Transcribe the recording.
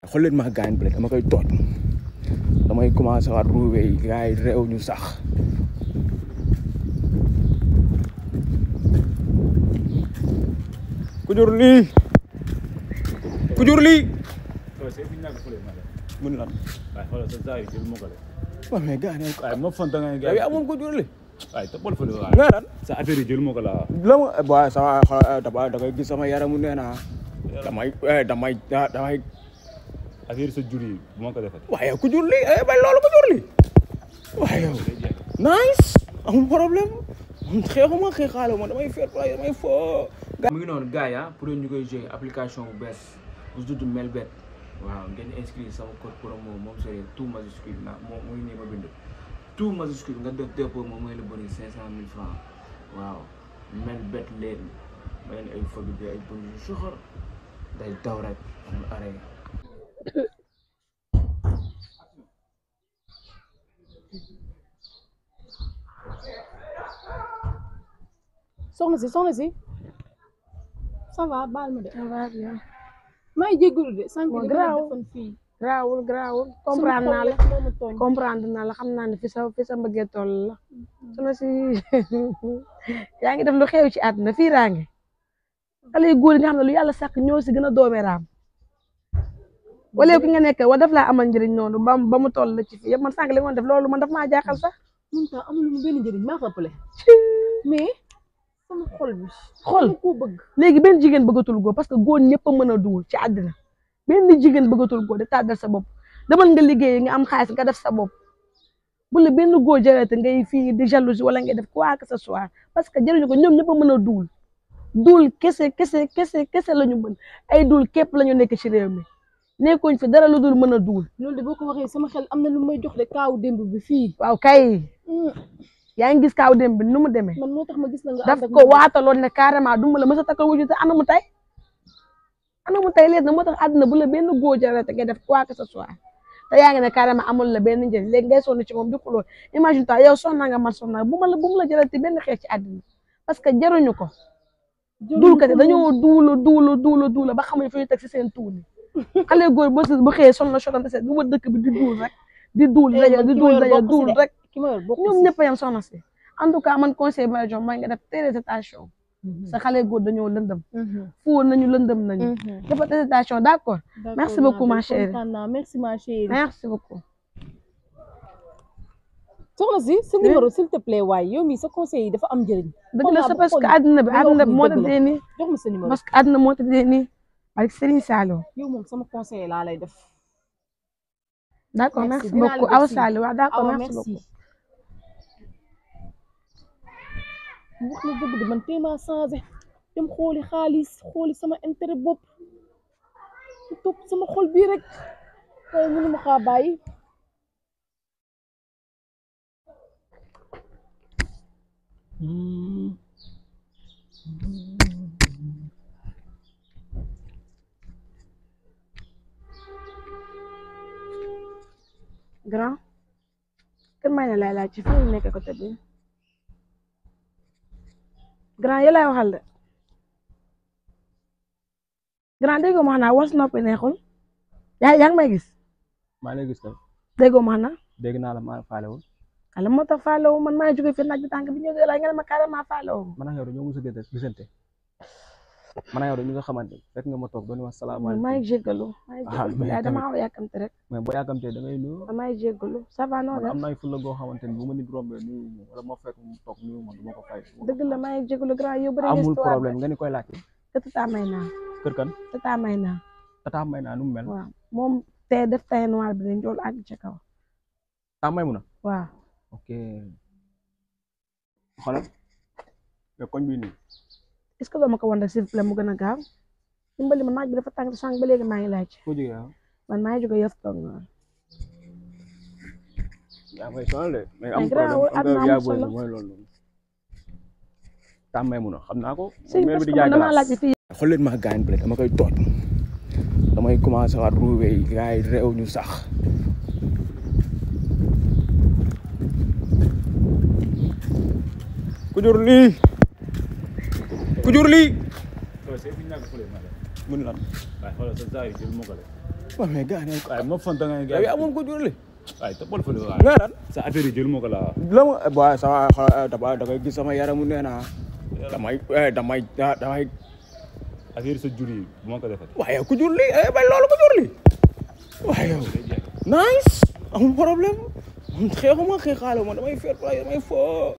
xool leen ma gaañ bi dama koy tooj damay commencé waat ruube yi gars yi réew ñu sax ku jur lii ku jur lii mun lan waaye xoolal sa saa yi jël ma ko de. waaw mais gars yi waaye ma fanta nga yow yaa moom ku jur lii waaye toppal fële waaye. nga lan sa affaire yi jël ma ko la la ma waaye sama xol da da ngay gis sama yaramu nee naa damay damay damay affaire sa jur yi bu ma ko defee. waaye ku jur lii eh bay loolu ku jur lii waaye yow nice amul problème xeexuma xeexaale ma damay fair play damay foo mu ngi noonu gars yi ah pour ñu koy jouer application bu bees bu tudd Melbet waaw ngeen inscrire sama code promo moom c'est tout majuscule na moom mooy nii ma bind tout majuscule nga def dépôt moom mooy la bëri cinq cent mille francs waaw Melbet leen ma leen ay fobi bi ay bon yu soxor day daw rek amul arrêt soxna si soxna si ça va baal ma de ça va bien maa ngi jégalu de sànq Bon, li garaaw. defoon fii garaawul garaawul sama comprendre naa xol la rek moo ma tooñ comprendre naa la xam naa ne fi sa fi sa mbëggee toll la suna si yaa ngi def lu xew ci àdduna fii raange xale yu góor yi nga xam ne lu yàlla sàkk ñoo si gën a doome raam wala ki nga nekk wa daf laa amal njëriñ noonu ba ba mu toll la ci fii yëpp man sànq li nga def loolu man daf maa jaaxal sax mun tax amul mu benn njëriñ maa ko ëppale mais sama xol bi xol dama koo bëgg léegi benn jigéen bëggatul góor parce que góor ñëpp a mën a duwul ci àddina benn jigéen bëggatul góor di tàggal sa bopp demal nga liggéey nga am xaalis nga def sa bopp bu la benn góor jarate ngay fii di jalousie wala ngay def quoi que ce soit parce que jëriñu ko ñoom ñëpp a mën a duwul duul kese kese kese kese la ñu mën ay duul képp la ñu nekk ci réew mi nekkuñ fi dara lu dul mën a duul loolu de boo ko waxee sama xel am na lu may jox de kaawu démb bi fii waaw kay Hmm, yaa ngi gis kaaw dem bi nu mu demee man moo tax ma gis la nga daf ànd ak ko moom. waataloon ne carrément du ma la mës a takkal wuju te anamu tey anamu tey léegi nag moo tax àdduna bu la benn góor jarate ngay def quoi que ce soit te yaa ngi ne carrément amul la benn njëriñ léegi ngay sonn ci moom di xuloo imagine toi yow sonna nga man sonna bu ma la bu mu la jarate benn xeex ci àdduna parce que jaruñu ko Jëluñu duulkat yi ko dañoo duulu duulu duulu duulu ba xamuñu fi ñu teg si seen tuuni xale góor ba bu xëyee sonn na sotam te bu ma dëkk bi di duul rek di duul Eh, daja man di ki ma duul yor daja bokk si duul de. rek ki ma yor bokk ñoom si. ñëpp a yem soxna si en tout cas man conseil ma la jox mooy nga def très attention Mhm. sa xale góor dañoo lëndëm Mhm. fóor nañu lëndëm nañu Mhm. dafa très attention d'accord D'accord, Merci beaucoup, ma Nabil, chérie. kontaan naa merci ma chérie merci beaucoup soxna si sa numéro s'il te plaît waaye yow mii sa conseil yi dafa am njëriñ dëgg la Xool c'est naa parce ba que xool àdduna bi li nga àdduna wax bi ni moo dëgg la. tëddee nii jox ma sa numéro parce que àdduna moo tëddee nii ak Serigne Saliou yow moom sama conseil laa lay def d'accord Merci, merci dinaa la beaucoup def Awa signe. Saliou waaw d'accord awa merci merci beaucoup wax na dëgg de man téema changé dem xooli xaalis xooli sama intérêt bopp su topp sama xol bii rek waaye mënu ma xaa bàyyi grand kër may na lay laaj ci fan la nekk côté bi grand yi lay waxal de grand déggoo ma xanaa was noppi neexul yaa yaa ngi may gis maa lay gis kay déggoo ma xanaa dégg naa la maa faalewul ala moo tax faalewu man maa jóge fi naaj bi tànk bi ñëw la nga ne ma carrément faalewu man ak yow dañoo mos a gëj gisante man ak yow dañu nga xamante fekk nga ma toog doon wax man salaamaaleykum maa ngi jéggalu maa ngi Ah, jéggalu mais yaay dama tamit- xaw a yàkkamte rek mais boo yàkkamtee da ngay nuyu maa ngi jéggalu ça va noo man def am na ay fulla goo xamante ni bu ma nit rombee nuyu ma wala ma fekk mu toog nuyu ma du ma ko fay dëgg la maa ngi jéggalu grand yow bëri nga amul histoire problème nga ni koy laajte te tata may naa kër kan tata may naa tata may naa nu mu mel waaw moom te def tay noir bi dañ jool àgg ca kaw tata may mu na waaw ok xoolal mais koñ bi nii est-ce que doo ma ko wan rek s'il vous plaît mu gën a gaaw dimbali ma naaj bi dafa tàng sànq ba léegi maa ngi laaj foo jógee ah man maa ngi jóge yëf toog noonu yaa may sonal de mais Mais am garaawul, problème am àdduna nga yaa amul booy solo. mooy loolu tata may mu na xam naa ko si mère parce bi que di jaay man damaa laaj glace fii xool leen ma gaañ bi dama koy tooj damay commencé waat ruube yi gars yi réew ñu sax ku jur lii ku jur lii loolu c'est fi ñu nekk fële ma de. mun lan waaye xoolal sa saa yi jël ma ko de. waaw mais gars yi waaye ma fanta ngay yow yaa gars moom ko jurali waaye toppal fële waaye nga lan sa affaire yi jël moo ko laa la ma waaye sama dama da ngay gis sama yaramu nee naa damay eh, damay ah, damay affaire sa jur yi bu ma ko defati waaye ku jur lii eh bay loolu ko jur lii waaye yow nice amul problème man xeexuma xeexaale ma damay fair play damay fo